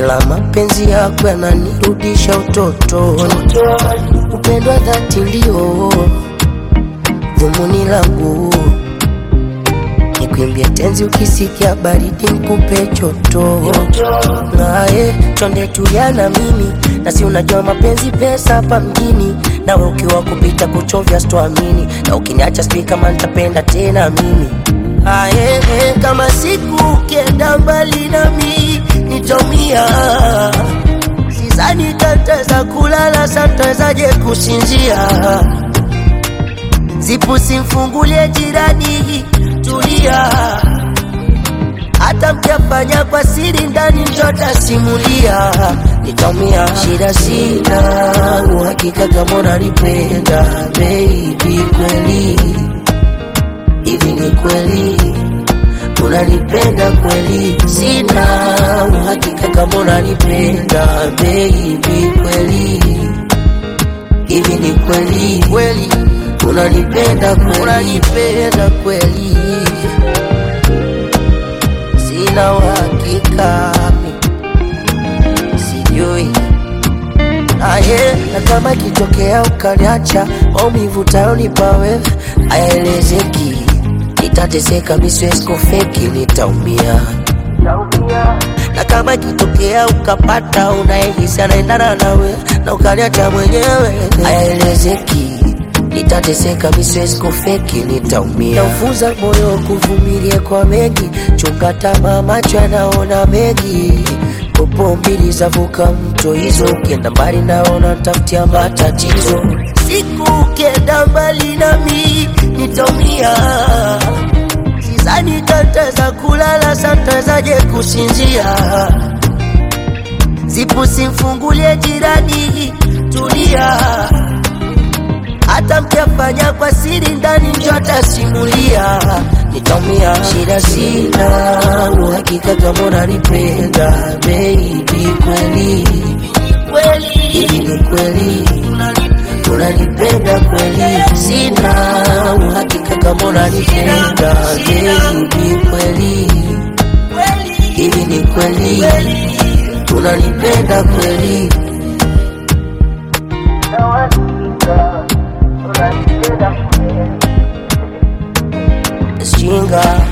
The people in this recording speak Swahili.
wala mapenzi yako yananirudisha utotoni. Upendo wa dhati ndio dhumuni langu, nikuimbie tenzi ukisikia baridi nikupe choto. Naye chonde tulia na mimi, na si unajua mapenzi pesa hapa mjini, nawe ukiwa kupita kuchovya sitoamini, na ukiniacha sijui kama nitapenda tena mimi. Aye, kama siku ukienda mbali nami nitomia, sizani tataweza kulala, satawezaje kusinzia zipu simfungulie jirani, tulia. Hata mkiafanya kwa siri ndani, mtotasimulia. Nitamia shida, sina uhakika kama unanipenda baby, kweli hivi ni kweli unanipenda kweli? Sina uhakika kama unanipenda baby, kweli hivi ni kweli kweli unanipenda kweli, unanipenda kweli, sina uhakika sijui aye, na kama kitokea ukaniacha, maumivu tayonipa wewe hayaelezeki, nitateseka, mi siwezi kufeki, nitaumia na kama kitokea ukapata unayehisi anaendana nawe na ukaniacha mwenyewe, hayaelezeki nitateseka, mi siwezi kufeki, nitaumia. Naufuza moyo kuvumilia kwa mengi, chunga tamaa, macho yanaona mengi. Popo mbili zavuka mto hizo, ukienda mbali naona tafutia matatizo. Siku ukienda mbali nami nitaumia, sizani tataweza kulala, satawezaje kusinzia. Zipu simfungulie jirani, tulia hata mkiafanya kwa siri ndani njo atasimulia, nitaumia. Shida sina uhakika kama unanipenda baby, kweli hivi ni kweli unanipenda kweli? Sina uhakika kama unanipenda baby, kweli hivi ni kweli unanipenda kweli? Shinga